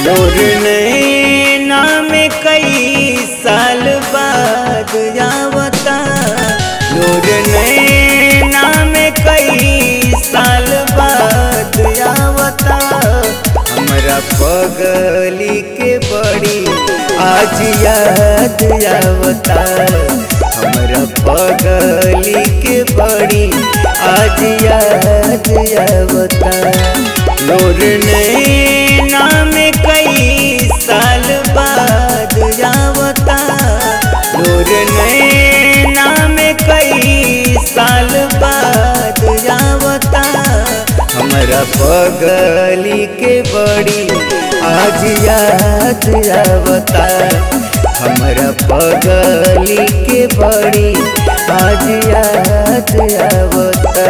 लोर नैना में कई साल बाद आवता लोर नैना में कई साल बाद आवता हमरा पगली के बड़ी आज याद आवता हमरा पगली के बड़ी आज याद आवता लोर नैना में कई साल बाद आवता लोर नैना में कई साल बाद आवता हमरा पगली के बड़ी आज याद आवता हमरा पगली के बड़ी आज याद आवता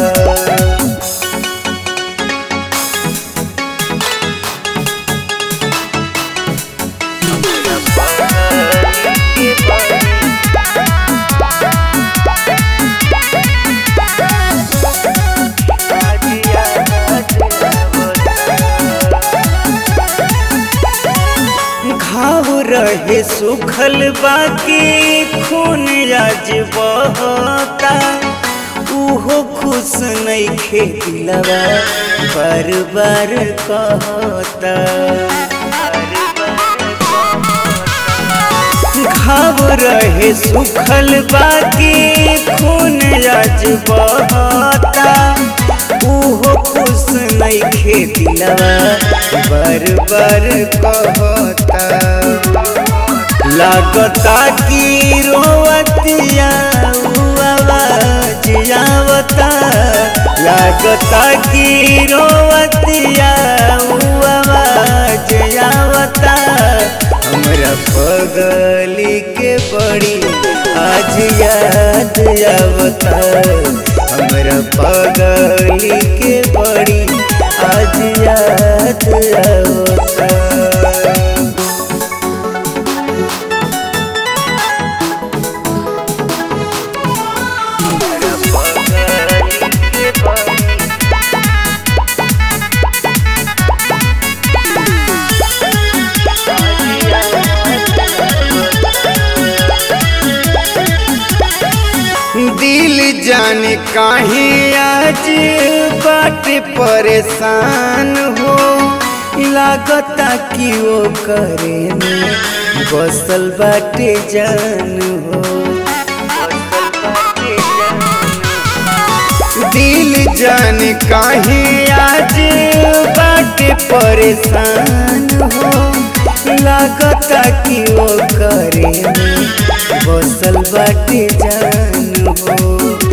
घाव रहे सुखल बाकी खून आज बहता उहो खुश नहीं खेलवा बार बार कहता घाव रहे सुखल बाकी खून आज बहता उहो खुश नहीं खेतिलवा बार बार कहता लागता कि रोवतिया आवाज आवता लागता कि रोवतिया आवाज आवता हमरा पगली के बड़ी आज याद आवता हमरा पगली के बड़ी आज याद आवता दिल जाने काहे आज बाट परेशान हो लागता कि वो करे में बसल बाटे जान हो दिल जाने काहे आज बाट परेशान हो लागता कि वो करे में बसल बाटे जान हो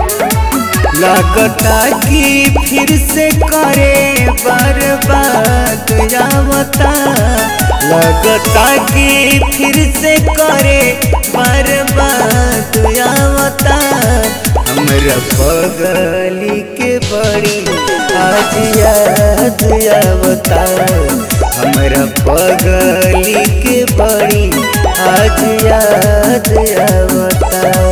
लागता कि फिर से करे बर्बाद आवता लगता कि फिर से करे बर्बाद आवता हमरा पगली के बड़ी आज याद आवता हमरा पगली के बड़ी आज याद आवता